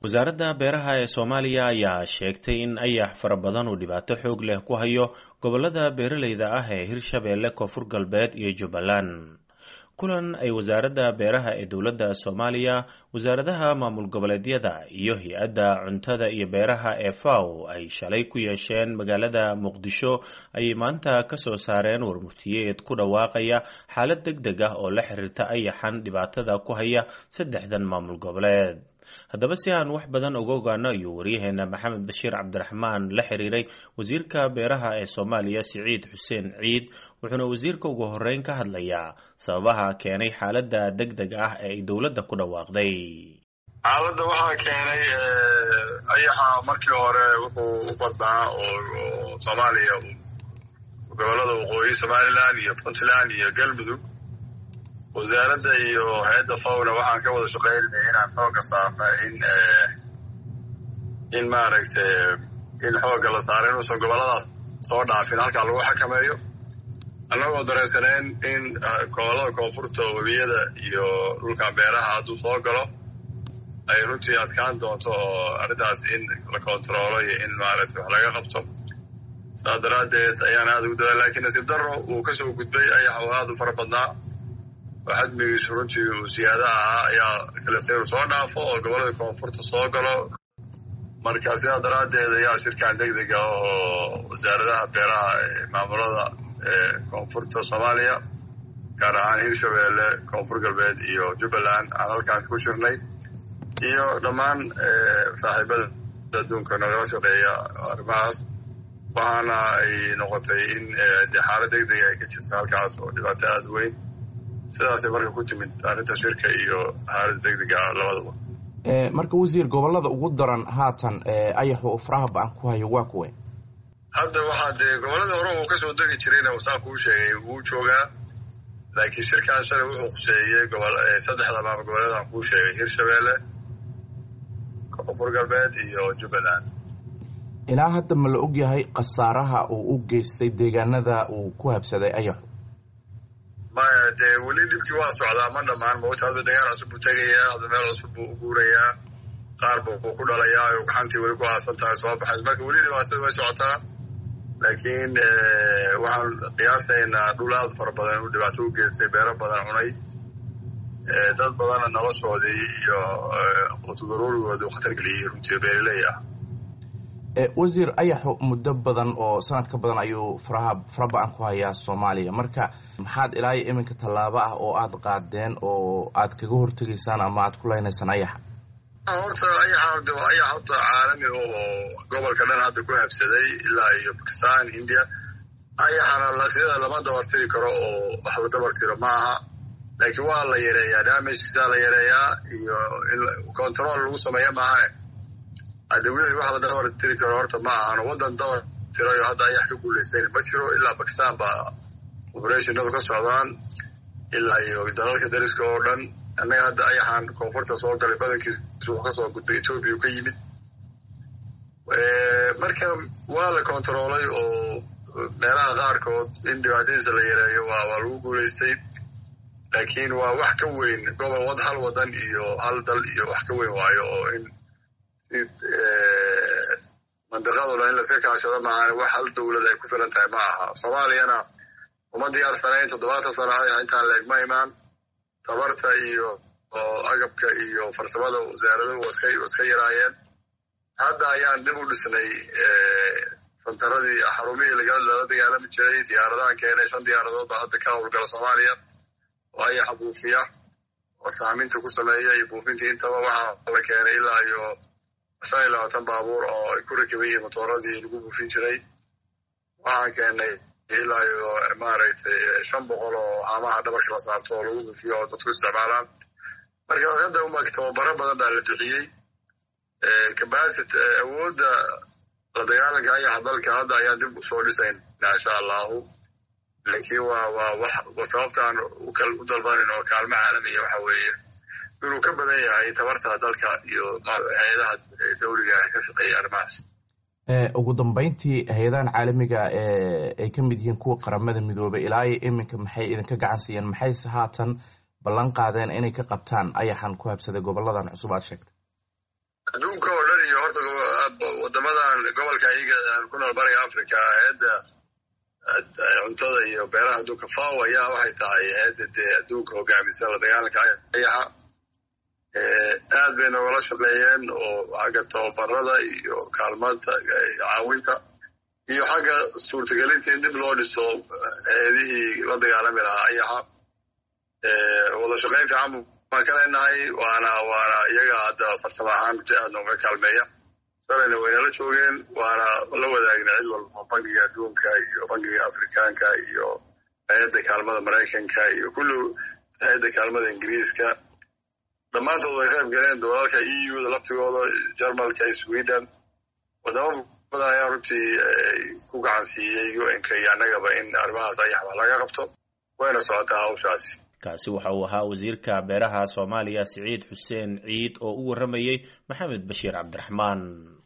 wasaaradda beeraha ee soomaaliya ayaa sheegtay in ayax fara badan uu dhibaato xoog leh ku hayo gobolada beeraleyda ah ee hirshabeelle koonfur galbeed iyo jubbaland kulan ay wasaaradda beeraha ee dowladda soomaaliya wasaaradaha maamul goboleedyada iyo hay-adda cuntada iyo beeraha ee faw ay shalay ku yeesheen magaalada muqdisho ayay maanta kasoo saareen warmurtiyeed ku dhawaaqaya xaalad deg deg ah oo la xiriirta ayaxan dhibaatada ku haya saddexdan maamul goboleed haddaba si aan wax badan uga ogaano ayuu waryaheena maxamed bashiir cabdiraxmaan la xiriiray wasiirka beeraha ee soomaaliya siciid xuseen ciid wuxuuna wasiirka ugu horeyn ka hadlayaa sababaha keenay xaaladda deg deg ah ee ay dowladda ku dhawaaqday xaaladda waxaa keenay ayaxa markii hore wuxuu u badnaa oo soomaaliya gobolada waqooyi somalilan iyo puntland iyo galmudug wasaaradda iyo hay-adda fawna waxaan ka wada shaqaynayna inaan xooga saarna in in maaragtay in xoogga la saaro inuusan gobolladaas soo dhaafin halkaa lagu xakameeyo annagoo dareensaneen in gobollada koonfurta webiyada iyo dhulka beeraha hadduu soo galo ay runtii adkaan doonto oo arrintaas in la kontaroolo iyo in maaragtay wax laga qabto saas daraaddeed ayaan aada ugu dadaa lakiin nasiib darro uu ka soo gudbay ayax oo aada u fara badnaa oo xadmigiisu runtii uu siyaada ahaa ayaa kaleftay inu soo dhaafo oo gobollada koonfurta soo galo marka sidaa daraaddeed ayaa shirkan deg dega oo wasaaradaha beeraha ee maamulada ee koonfurta soomaaliya gaar ahaan hirshabeelle koonfur galbeed iyo jubbaland aan halkaan ku shirnay iyo dhammaan saaxiibada adduunka nagala shaqeeya arrimahaas waxaana ay noqotay in de xaalad deg dega ay ka jirto halkaas oo dhibaato aada weyn sidaasay marka ku timid arrinta shirka iyo xaaladda deg dega labadaba marka wasiir gobolada ugu daran haatan ayaxu uu faraha ba-an ku hayo waa kuwe hadda waxaa dee gobolladii hore uu kasoo degi jirayna saa kuu sheegay wuu joogaa laakiin shirkaan shalay wuxuu khuseeyey gobol saddexda maamul goboleedaan kuu sheegay hirshabeelle koonfur galbeed iyo jubbaland ilaa hadda ma la og yahay khasaaraha uu u geystay deegaanada uu ku habsaday ayaxu maya dee weli dhibkii waa socdaa ma dhammaan mawta hadba degaan cusub buu tegayaa hadba meel cusub buu u guurayaa qaar buu ku dhalayaa oo gaxantii weli ku aasan tahay soo baxays marka weli dhibaatada way socotaa laakiin waxaan qiyaasaynaa dhul aada fara badan inuu dhibaato u geystay beero badan cunay dad badanna noloshoodii iyo qutudaruurigoodu khatar geliyey runtii beeriley ah wasiir ayaxu muddo badan oo sanad ka badan ayuu faraha fara ba-an ku hayaa soomaaliya marka maxaad ilaa iyo iminka tallaabo ah oo aada qaadeen oo aad kaga hortegaysaan ama aad ku leynaysaan ayaxa horta ayaxa de waa ayax horta caalami oo gobolka dhan hadda ku habsaday ilaa iyo bakistan india ayaxana lasida lama dabartiri karo oo wax la dabartiro ma aha laakiin waa la yareeyaa damagkiisaa la yareeyaa iyo in control lagu sameeya maahane hadde wixii wax la dabar tiri karo horta ma ahano waddan dabar tirayo hadda ayax ka guulaysayn ma jiro ilaa bakistan baa operationadu ka socdaan ilaa iyo dalalka dariska oo dhan annaga hadda ayaxaan koonfurta soo galay badankiisu wuxuu kasoo gudbay etoobiya ka yimid marka waa la kontaroolay oo meelaha qaarkood in dhibaatadiisa la yareeyo waa waa lagu guulaystay laakiin waa wax ka weyn gobol wad hal wadan iyo hal dal iyo wax ka weyn waayo oo in mandiqado dhan in laska kaashado maahan wax hal dowlad ay ku filan tahay ma aha soomaaliyana uma diyaarsanayn toddobaatan sano ayax intaan leeg ma imaan tabarta iyo agabka iyo farsamada wasaaraduhu waska yaraayeen hadda ayaan dib u dhisnay fantaradii xarumihii lala dagaalami jiray diyaaradahan keenay shan diyaaradood baa hadda ka howlgala soomaaliya oo ayaxa buufiya oo saaminta ku sameeya iyo buufintii intaba waxaa la keenay ilaa iyo shan iyo labaatan baabuur oo ay ku rakiban yihiin motooradii lagu buufin jiray waxaan keenay ilaa iyo maaragtay shan boqol oo haamaha dhabarka la saarto oo lagu buufiyo oo dadku isticmaalaan marka hadda umag tababaro badan baa la bixiyey capacity awoodda la dagaalanka ayaxa dalka hadda ayaan dib usoo dhisaynaa insha allahu laakiin waa waa wax sababtaan u dalbanin oo kaalmo caalamiya waxa weeye inuu ka badan yahay tabarta dalka iyo hay-adaha dawliga ka shaqeeya arrimahaas ugu dambeyntii hay-adahan caalamiga ay ka mid yihiin kuwa qaramada midoobay ilaa iyo iminka maxay idinka gacan siiyeen maxayse haatan ballan qaadeen inay ka qabtaan ayaxan ku habsaday goboladan cusub aad sheegtay adduunka oo dhan iyo horta wadamadan gobolka iyaga ku nool bariga africa hay-adda cuntada iyo beeraha adduunka faw ayaa waxay tahay hay-adda dee adduunka hogaamisa la dagaalanka ayaxa aad bay nogala shaqeeyeen oo xagga tababarada iyo kaalmada caawinta iyo xagga suurtagelinta in dib loo dhiso hay-adihii la dagaalami lahaa ayaxa wada shaqeyn fiican baan ka leenahay waana waana iyaga hadda farsamo ahaan aad nooga kaalmeeya shalayna waynala joogeen waana la wadaagna cid walba bankiga adduunka iyo bankiga afrikaanka iyo hay-adda kaalmada maraykanka iyo kulli hay-adda kaalmada ingiriiska dhammaantood way qayb galeen doolalka e u da laftigooda jarmalka iyo sweden wadamo badan ayaa runtii ku gacan siiyey un-ka iyo annagaba in arrimahaas ayax wax laga qabto wayna socotaa hawshaasi kaasi waxa uu ahaa wasiirka beeraha soomaaliya siciid xuseen ciid oo u warramayey maxamed bashiir cabdiraxmaan